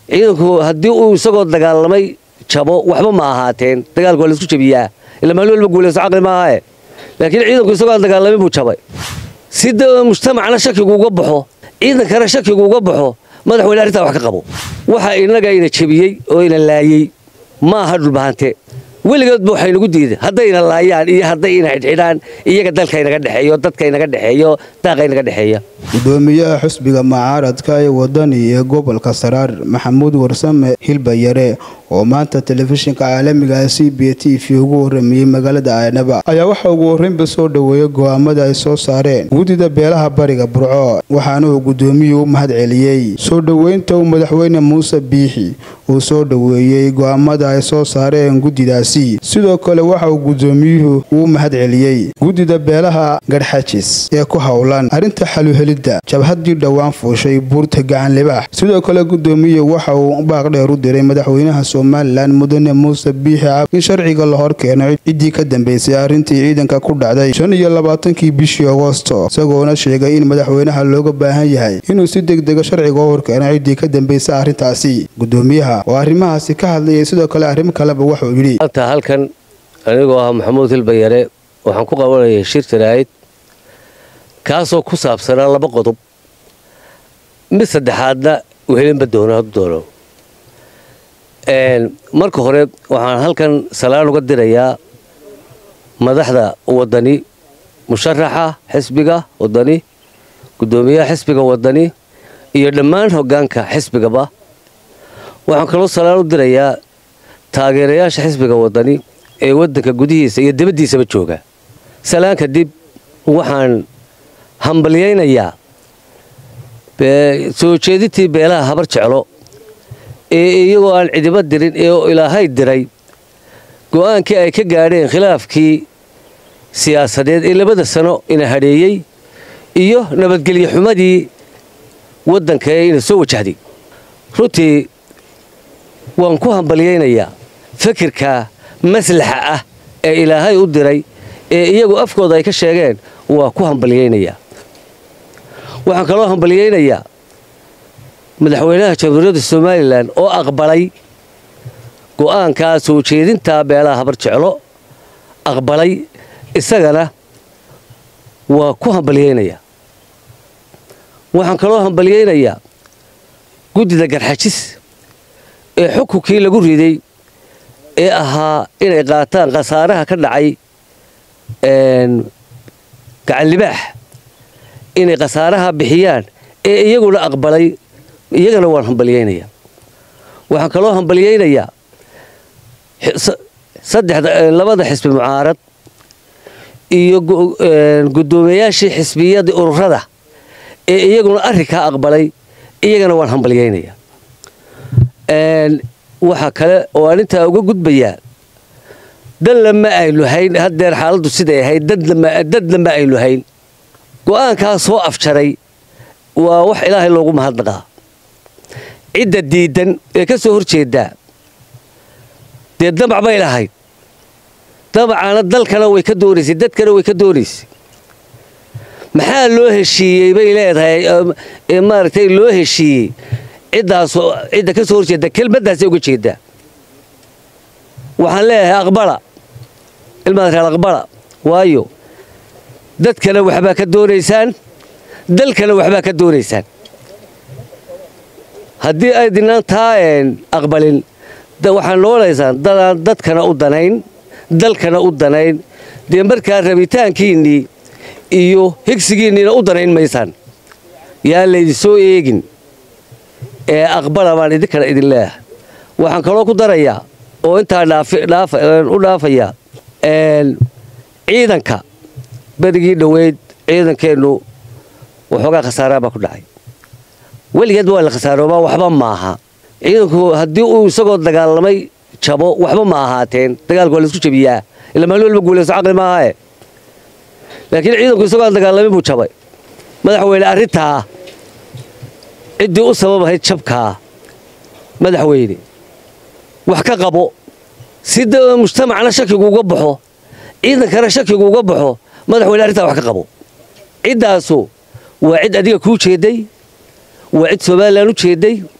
ciidanku haddii uu isagoo dagaalamay jabo waxba ma ahaateen dagaalku waa laisku jabiyaa ila maalin walba guulayso caqli maahae laakiin ciidanku isagoo aan dagaalamin buu jabay si mujtamacna shakigu uga baxo ciidankana shakigu uga baxo madaxweyne arrintaa wax ka qabo waxa innaga ina jebiyey oo ina laayey ma aha dhulbahante weligoodba waxaynagu diiday haddayna laayaan iyo hadday ina xidhxidhaan iyaga dalkaynaga dhexeeyo dadkaynaga dhexeeyo daaqaynaga dhexeeya gudoomiyaha xusbiga mucaaradka ee wadani ee gobolka saraar maxamuud warsame hilbayare oo maanta telefishinka caalamiga c b t v ugu waramayey magaalada aynaba ayaa waxa ugu horreynba soo dhoweeyey go'aamada ay soo saareen guddida beelaha bariga burco waxaana uu gudoomiyuhu u mahad celiyey soo dhoweynta uu madaxweyne muuse biixi uu soo dhoweeyey go'aamada ay soo saareen guddidaasi sidoo kale waxa uu gudoomiyuhu uu mahad celiyey guddida beelaha garxajis ee ku howlan arrinta xaluhelidda jabhaddii dhowaan fuushay buurta gacan libaax sidoo kale gudoomiye waxa uu baaq dheer u diray madaxweynaha somalilan mudane muuse biixi cab in sharciga la hor keeno ciddii ka dambeysay arrintii ciidanka ku dhacday shan iyo labaatankii bishii agosto isagoona sheegay in madaxweynaha looga baahan yahay inuu si degdega sharciga u horkeeno ciddii ka dambeysay arrintaasi gudoomiyaha oo arrimahaasi ka hadlayay sidoo kale arrimo kaleba wuxuu yidhi maanta halkan anigoo ah maxamuud hilbayare waxaan ku qabanayay shir jaraa'id kaasoo ku saabsanaa laba qodob mid saddexaadna wehelinba doono hadduu doono marka hore waxaan halkan salaan uga dirayaa madaxda wadani musharaxa xisbiga wadani gudoomiyaha xisbiga wadani iyo dhammaan hoggaanka xisbigaba waxaan kaloo salaan u dirayaa taageerayaasha xisbiga wadani ee waddanka gudihiisa iyo dibaddiisaba jooga salaan kadib waxaan hambalyaynayaa soo jeedintii beelaha habar jeclo ee iyagoo aan cidiba dirin ee ilaahay diray go'aankii ay ka gaadheen khilaafkii siyaasadeed ee labada sano ina hadheeyey iyo nabadgelyo xumadii waddanka ee ina soo wajahday runtii waan ku hambalyaynayaa fikirka maslaxa ah ee ilaahay u diray ee iyagu afkooda ay ka sheegeen waa ku hambalyaynayaa waxaan kaloo hambalyaynayaa madaxweynaha jamhuuriyadda somalilan oo aqbalay go'aankaa soo jeedintaa beelaha habar jeclo aqbalay isagana waa ku hambalyaynayaa waxaan kaloo hambalyaynayaa guddida garxajis ee xukunkii lagu riday ee ahaa inay qaataan khasaaraha ka dhacay gacanlibaax inay khasaaraha bixiyaan ee iyaguna aqbalay iyagana waan hambalyaynayaa waxaan kaloo hambalyaynayaa labada xisbi mucaarad iyo guddoomiyayaashii xisbiyadii ururada ee iyaguna arrinkaa aqbalay iyagana waan hambalyaynayaa waxa kale oo aan intaa uga gudbayaa danla ma aynu hayn haddeer xaaladdu siday ahayd dadna ma aynu hayn go'aankaa soo afjaray waa wax ilaahay loogu mahadnaqaa cidda diidan ee ka soo hor jeedaa dee damac bay lahayd damacana dalkana way ka doonaysay dadkana way ka doonaysay maxaa loo heshiiyey bay leedahay maaragtay loo heshiiyey ciddaas cidda ka soo horjeeda kelmaddaasay uga jeedaa waxaan leeyahay aqbala ilmaad reer aqbala waayo dadkana waxbaa ka doonaysaan dalkana waxbaa ka doonaysaan haddii aydinaan taa aqbalin waxaan noolaysaan dadaan dadkana u danayn dalkana u danayn dee markaa rabitaankiinnii iyo higsigiinniina u danayn maysaan yaan laydin soo eegin ee aqbala baan idinkana idin leeyahay waxaan kaloo ku darayaa oo intaa u dhaafayaa ciidanka berigii dhoweyd ciidankeennu waxoogaa khasaaraa baa ku dhacay weligeed waa la khasaaroobaa waxba maaha ciidanku haddii uu isagoo dagaalamay jabo waxba ma ahaateen dagaalku waa laisku jabiyaa ila maalin walba guulayso caqli maahae laakiin ciidanku isagoo aan dagaalamin buu jabay madaxweyne arrintaa ciddii u sababahayd jabkaa madaxweyne wax ka qabo si mujtamacna shakigu uga baxo ciidankana shakigu uga baxo madaxweyne arrintaa wax ka qabo ciddaasu waa cid adiga kuu jeeday waa cid somalilan u jeeday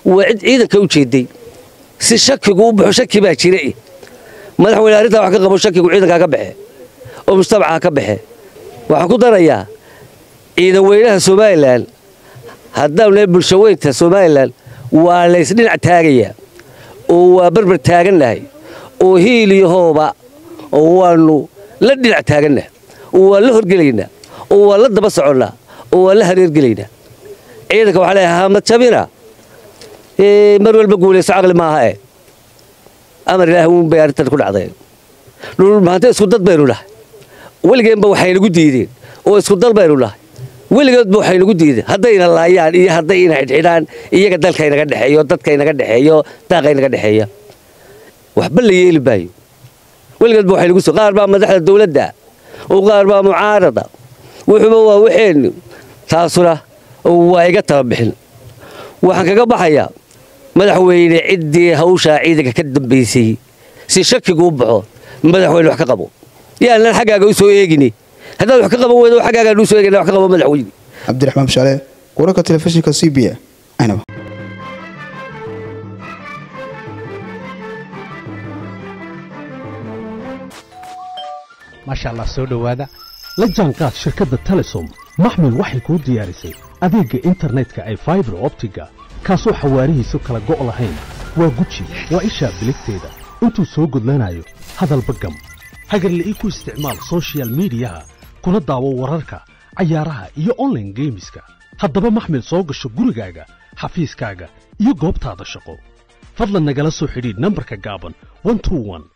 waa cid ciidanka u jeeday si shakigu u baxo shaki baa jira madaxweyne arrintaa wax ka qabo shakigu ciidankaa ka baxe oo mujtamaca ka baxe waxaan ku darayaa ciidan weynaha somalilan haddaanu lehay bulsho weynta somalilan waa laysdhinac taagayaa oo waa barbar taagannahay oo hiil iyo hooba oo waannu la dhinac taagannaha oo waan la horgelaynaa oo waan la daba soconnaa oo waan la hareergelaynaa ciidanka waxaa leeyahay hamad jabina mar walba guulayso caqli maaha eh amar ilaah uun bay arrintan ku dhacday dhulmaanta isku dad baynu nahay weligeenba waxaynagu diideen oo isku dal baynu nahay weligeedba waxaynagu diideen haddayna laayaan iyo hadday ina xidhxidhaan iyaga dalkaynaga dhexeeyo dadkaynaga dhexeeyo daaqaynaga dhexeeya waxba la yeeli maayo weligeedba waxaynagu soo qaar baa madaxda dawladda oo qaar baa mucaarada wuxuuba waa waxeennu taasuna waa iga tababixin waxaan kaga baxayaa madaxweyne ciddii hawshaa ciidanka ka dambaysay si shakigu u baxo madaxweyne wax ka qabo yaanan xaggaaga u soo eegini haddaad wax ka qaban weydo xaggaagaan u soo eegina wax ka qabo madaxweyne cabdiraxmaan bashaale wararka telefishinka c b a aynaba maasha allah soo dhowaada la jaanqaad shirkadda telesom maxmil waxay kuu diyaarisay adeegga internetka ay faibar optiga kaasoo xawaarihiisu kala go' lahayn waa guji waa ishaa biligteeda intuu soo gudlanayo hadalba gam hagarla'ii ku isticmaal sochial midiyaha kuna daawo wararka cayaaraha iyo onlaine geemiska haddaba maxmil soo gasho gurigaaga xafiiskaaga iyo goobtaada shaqo fadlan nagala soo xidhiidh nambarka gaaban